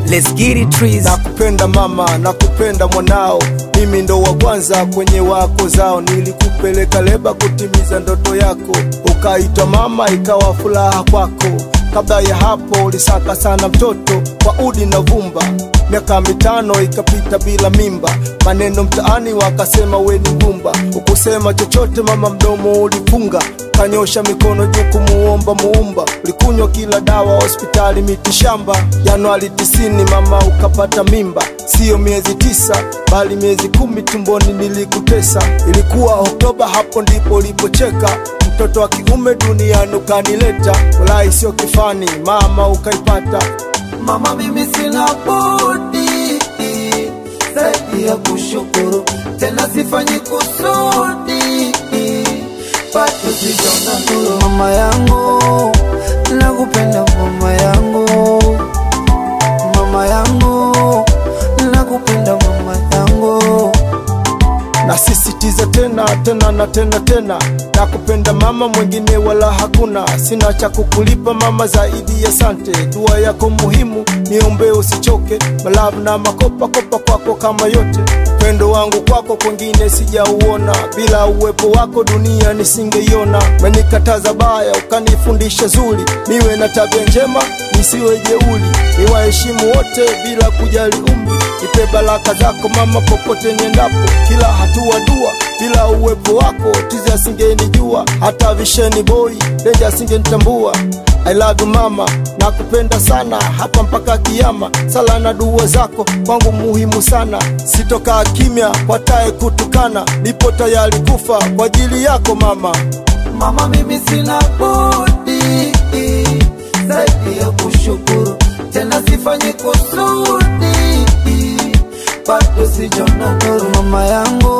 let's get it trees nakupenda mama nakupenda mwanao mimi ndo wa kwanza kwenye wako zao nilikupeleka leba kutimiza ndoto yako ukaitwa mama ikawa furaha kwako kabla ya hapo ulisaka sana mtoto kwa udi na vumba miaka mitano ikapita bila mimba maneno mtaani wakasema we ni ngumba ukusema chochote mama mdomo ulifunga kanyosha mikono juu kumuomba muumba ulikunywa kila dawa hospitali miti shamba januari tisini mama ukapata mimba siyo miezi tisa bali miezi kumi tumboni nilikutesa ilikuwa oktoba hapo ndipo ulipocheka mtoto wa kiume duniani ukanileta walai sio kifani mama ukaipata Mama, mimi sina budi zaidi ya kushukuru, tena sifanyi kusudi, bado sijaona nuru. Mama yangu, nakupenda mama yangu, mama yangu, nakupenda mama yangu. nasisitiza tena tena na tena tena nakupenda mama mwingine wala hakuna sina cha kukulipa mama zaidi ya sante dua yako muhimu niombe usichoke malavu na makopa kopa kwako kama yote upendo wangu kwako kwengine sijauona bila uwepo wako dunia nisingeiona menikataza baya ukanifundisha zuri niwe na tabia njema nisiwe jeuli niwaheshimu wote bila kujali umri nipe baraka zako mama popote niendapo kila hatua dua bila uwepo wako tizi asingenijua hata visheni boy denja asingenitambua I love you mama, nakupenda sana hapa mpaka kiama. Sala na dua zako kwangu muhimu sana, sitokaa kimya kwa tae kutukana, nipo tayari kufa kwa ajili yako mama. Mama, mimi sina budi zaidi ya kushukuru, tena sifanyi kusudi, bado sijaona nuru. Mama yangu,